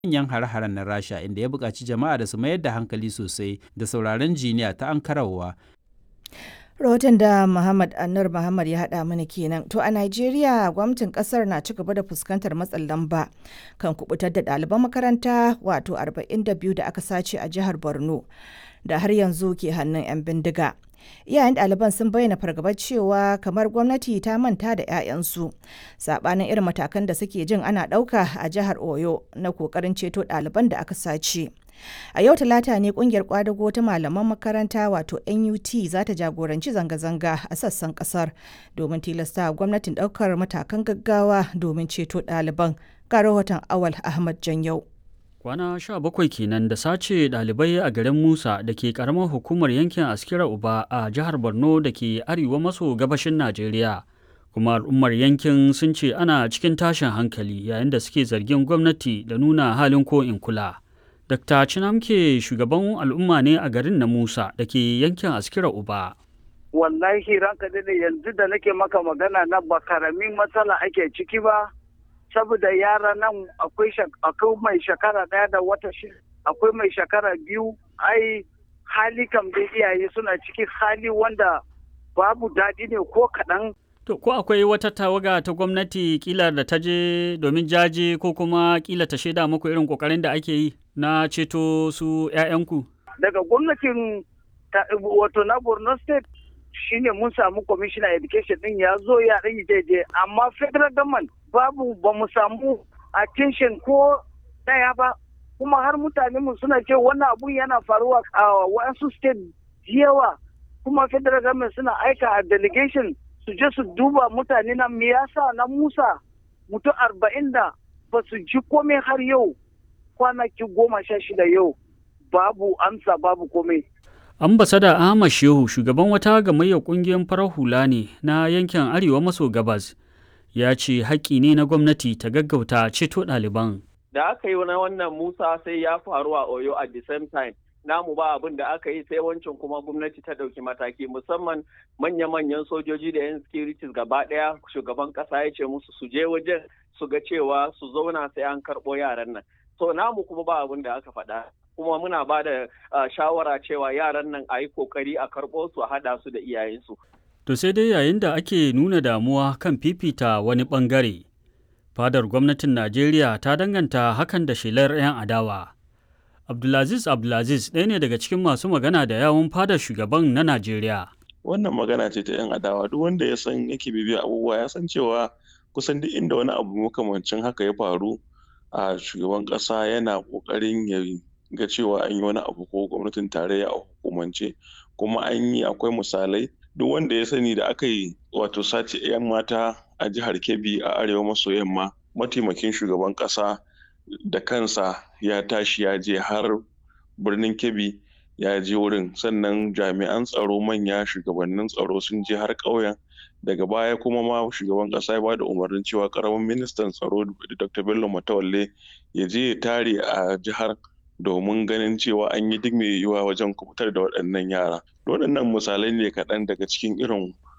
manyan hare-haren na Rasha inda ya buƙaci jama'a da su mayar da hankali sosai da sauraron jiniya ta ankarawa. rahoton da Muhammad Anur Muhammad ya haɗa mana kenan. To a Najeriya gwamnatin ƙasar na ci gaba da fuskantar matsin lamba kan kubutar da ɗaliban makaranta wato 42 da aka sace a jihar Borno da har yanzu ke hannun 'yan bindiga. Iyayen ɗaliban sun bayyana fargabar cewa kamar gwamnati ta manta da 'ya'yansu saɓanin irin matakan da suke jin ana ɗauka a jihar Oyo na ƙoƙarin ceto ɗaliban da aka sace. A yau talata ne kungiyar kwadago ta malaman makaranta wato NUT za ta jagoranci zanga-zanga a sassan kasar domin tilasta gwamnatin daukar matakan gaggawa domin ceto ɗaliban. Ga rahoton Awal Ahmad Janyau. Kwana sha bakwai kenan da sace ɗalibai a garin Musa da ke ƙaramar hukumar yankin Askira Uba a jihar Borno da ke arewa maso gabashin Najeriya. Kuma al'ummar yankin sun ce ana cikin tashin hankali yayin da suke zargin gwamnati da nuna halin ko in kula. Dr. Chinamke shugaban al'umma ne a garin na Musa da ke yankin Askira Uba. Wallahi ranka da yanzu da nake maka magana na ba karamin matsala ake ciki ba, saboda yara nan akwai mai shekara ɗaya da wata shi akwai mai shekara biyu, ai hali kam da iyaye suna ciki hali wanda babu daɗi ne ko kaɗan. To, ko akwai wata tawaga ta gwamnati kila da ta je domin jaje ko kuma kila ta shaida muku irin kokarin da ake yi na ceto su 'ya'yanku? Daga gwamnatin wato na Borno State shine mun samu commissioner education din ya zo ya ɗan daidai amma federal government babu ba mu samu attention ko ɗaya ba kuma har mutane mu suna ce wannan abun yana faruwa a wasu state yawa kuma federal government suna aika a delegation su je su duba mutane na me yasa na Musa mutum arba'in da ba su ji komai har yau kwanaki goma sha shida yau babu amsa babu komai. Ambasada Ahmad Shehu shugaban wata gamayyar kungiyar farar hula ne na yankin Arewa maso gabas ya ce haƙƙi ne na gwamnati ta gaggauta ceto ɗaliban. Da aka yi na wannan Musa sai ya faru a Oyo at the same time. namu ba abin da aka yi sai wancan kuma gwamnati ta ɗauki mataki musamman manya-manyan sojoji da 'yan securities gaba ɗaya shugaban ƙasa ya ce musu su je wajen su ga cewa su zauna sai an karɓo yaran nan so namu kuma ba abin da aka faɗa kuma muna ba da shawara cewa yaran nan a yi kokari a karɓo su a haɗa su da iyayensu. To sai dai yayin da ake nuna damuwa kan fifita wani ɓangare, fadar gwamnatin Najeriya ta danganta hakan da shelar 'yan adawa. Abdulaziz Abdulaziz ɗaya ne daga cikin masu magana da yawun fadar shugaban na Najeriya. Wannan magana ce ta 'yan adawa duk wanda ya san yake bibiya abubuwa ya san cewa kusan duk inda wani abu makamancin haka ya faru a shugaban ƙasa yana ƙoƙarin ya ga cewa an yi wani abu ko gwamnatin tarayya a hukumance kuma an yi akwai misalai duk wanda ya sani da aka yi wato sace 'yan mata a jihar Kebbi a arewa maso yamma mataimakin shugaban ƙasa da kansa ya tashi ya je har birnin kebbi ya je wurin sannan jami'an tsaro manya shugabannin tsaro sun je har ƙauyen daga baya kuma ma shugaban ƙasa ya bada umarnin cewa ƙaramin ministan tsaro dr bello matawalle ya je ya tare a jihar domin ganin cewa an yi duk mai yiwuwa wajen kubutar da waɗannan yara waɗannan misalai ne kaɗan daga cikin irin